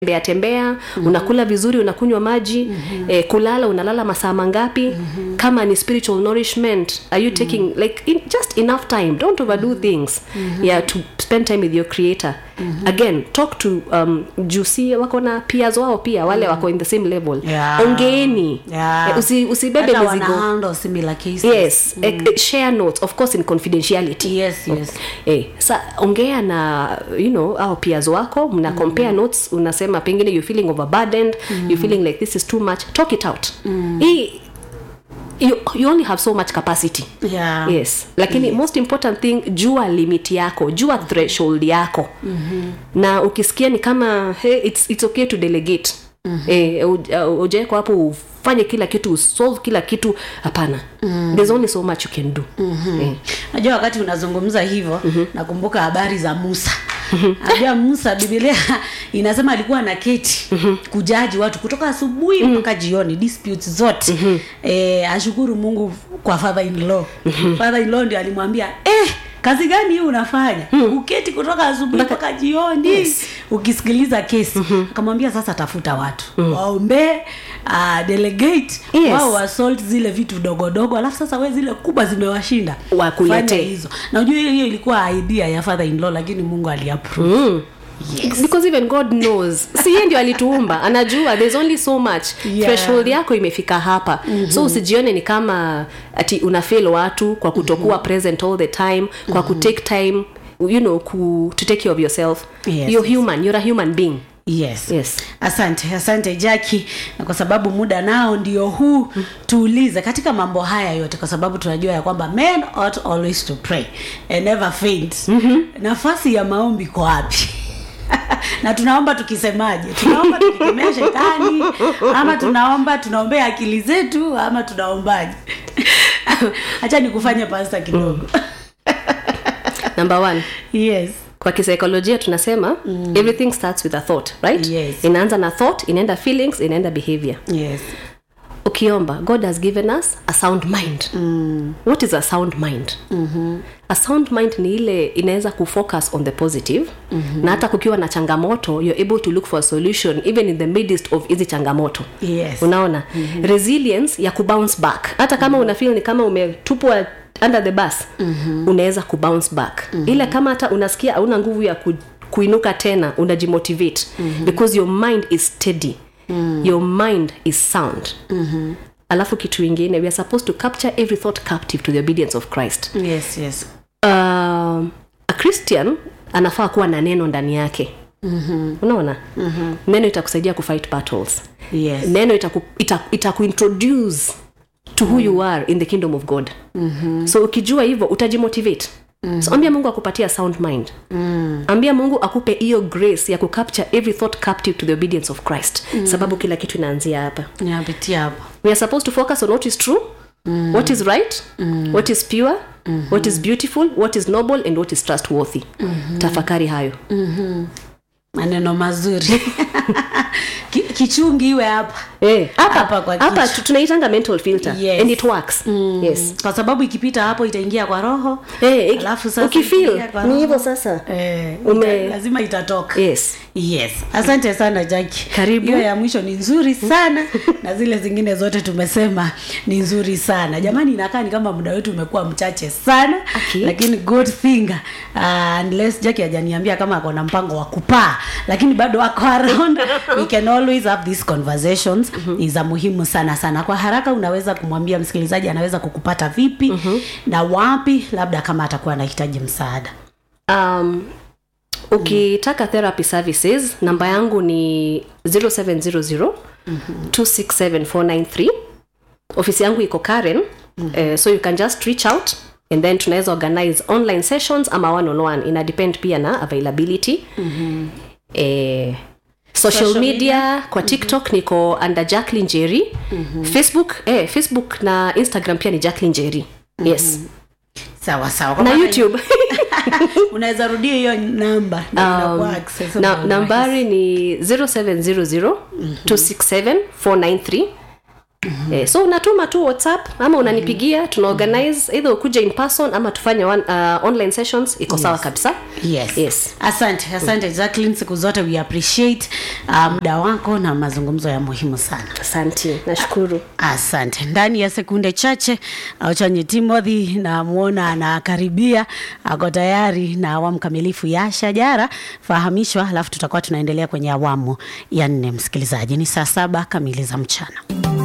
tembea tembea mm-hmm. unakula vizuri unakunywa maji mm-hmm. eh, kulala unalala masaa mangapi mm-hmm. kama ni spiritual nourishment are you taking mm-hmm. like in, just enough time don't overdo mm-hmm. things mm-hmm. yeah to spend time with your creator mm-hmm. again talk to um, jusi wako na peers wao pia wale mm-hmm. wako in the same level Yeah. ongeeni Yeah. eh, usi, usibebe Hata wana mizigo handle similar cases. yes mm. eh, share notes of course in confidentiality Yes, yes. eh, sa ongea na you know au peers wako mna compare notes unasema pengine you feeling overburdened you feeling like this is too much talk it out hii you, you only have so much capacity Yeah. yes lakini yes. most important thing jua limit yako jua threshold yako mm-hmm. na ukisikia ni kama hey, it's, it's okay to delegate mm-hmm. eh, ujawekwa hapo ufanye kila kitu usolve kila kitu hapana mm-hmm. there's only so much you can do mm-hmm. eh. najua wakati unazungumza hivyo mm-hmm. nakumbuka habari za musa najua musa bibilia inasema alikuwa na keti mm-hmm. kujaji watu kutoka asubuhi mm-hmm. mpaka jioni disputes zote mm-hmm. e, ashukuru mungu kwa father in law mm-hmm. father in law ndio alimwambia eh, kazi gani hii unafanya mm. uketi kutoka asubuhi mpaka jioni Yes. ukisikiliza kesi mm-hmm. akamwambia sasa tafuta watu mm. waombee uh, delegate Yes. wao wasort zile vitu dogodogo alafu sasa we zile kubwa zimewashinda Wakuletee. Fanya hizo na ujue hiyo hiyo ilikuwa idea ya father in law lakini mungu aliapprove mm. yes. because even god knows si yeye ndio alituumba anajua there's only so much Yeah. threshold yako imefika hapa mm-hmm. so usijione ni kama ati unafil watu kwa kutokuwa mm-hmm. present all the time kwa mm-hmm. kutake time you know ku, to take care of yourself Yes, you're human you're a human being yes yes asante asante jaki na kwa sababu muda nao ndio huu tuulize katika mambo haya yote kwa sababu tunajua ya kwamba men ought always to pray and never faint mm-hmm. nafasi ya maombi kwa wapi na tunaomba tukisemaje tunaomba tukikemea shetani ama tunaomba tunaombea akili zetu ama tunaombaje hacha nikufanye pasta kidogo number one yes kwa kisaikolojia tunasema mm. everything starts with a thought right Yes. inaanza na thought inaenda feelings inaenda behavior yes ukiomba god has given us a sound mind mm. what is a sound mind mm-hmm. a sound mind ni ile inaweza kufocus on the positive mm-hmm. na hata kukiwa na changamoto you're able to look for a solution even in the midst of hizi changamoto yes unaona mm-hmm. resilience ya kubounce back hata kama mm-hmm. unafeel ni kama umetupwa under the bus mm-hmm. unaweza kubounce back mm-hmm. ile kama hata unasikia hauna nguvu ya ku, kuinuka tena unajimotivate mm-hmm. because your mind is steady mm. your mind is sound mm-hmm. alafu kitu ingine we are supposed to capture every thought captive to the obedience of christ yes yes um, a christian anafaa kuwa na neno ndani yake mm-hmm. unaona mm-hmm. neno itakusaidia kufight battles yes neno itaku, ita, itakuintroduce to who you are in the kingdom of god mm-hmm. so ukijua hivyo utajimotivate mm-hmm. so ambia mungu akupatia sound mind mm. ambia mungu akupe hiyo grace ya kucapture every thought captive to the obedience of christ mm. sababu kila kitu inaanzia hapa napitia hapo we are supposed to focus on what is true mm. what is right mm. what is pure mm-hmm. what is beautiful what is noble and what is trustworthy mm-hmm. tafakari hayo maneno mazuri Ki- kichungi iwe hapa Eh, hapa Hapa kwa hapa kichwa. tu- tunaitanga mental filter Yes. and it works yes kwa sababu ikipita hapo itaingia kwa roho Eh, Alafu sasa ukifeel ikiingia kwa ni roho, hivyo sasa eh, Ume- ita, lazima itatoka yes yes asante sana jaki Karibu. hiyo ya mwisho ni nzuri sana na zile zingine zote tumesema ni nzuri sana jamani inakaa ni kama muda wetu umekuwa mchache sana Okay. lakini good thing uh, unless jaki hajaniambia kama ako na mpango wa kupaa lakini bado ako around we can always have these conversations mm-hmm. ni za muhimu sana sana kwa haraka unaweza kumwambia msikilizaji anaweza kukupata vipi mm-hmm. na wapi labda kama atakuwa anahitaji msaada um, ukitaka therapy services namba yangu ni 0700 267493 ofisi yangu iko karen uh, so you can just reach out and then tunaweza organize online sessions ama one on one ina depend pia na availability mm-hmm. eh, social, Social media, kwa tiktok niko under jacklin jerry mm-hmm. facebook eh, facebook na instagram pia ni jacklin jerry yes sawa sawa Kwa na maana youtube unaweza rudia hiyo namba na inakuwa um, accessible na, rahisi. nambari ni 0700 267 493 mm-hmm. eh, so unatuma tu whatsapp ama unanipigia tuna organize either ukuja in person ama tufanye one, uh, online sessions iko sawa kabisa yes. yes asante asante jacklin siku zote we appreciate uh, muda wako na mazungumzo ya muhimu sana asante nashukuru asante ndani ya sekunde chache auchanye timothy namwona anakaribia ako tayari na awamu kamilifu ya shajara fahamishwa alafu tutakuwa tunaendelea kwenye awamu ya nne msikilizaji ni saa saba kamili za mchana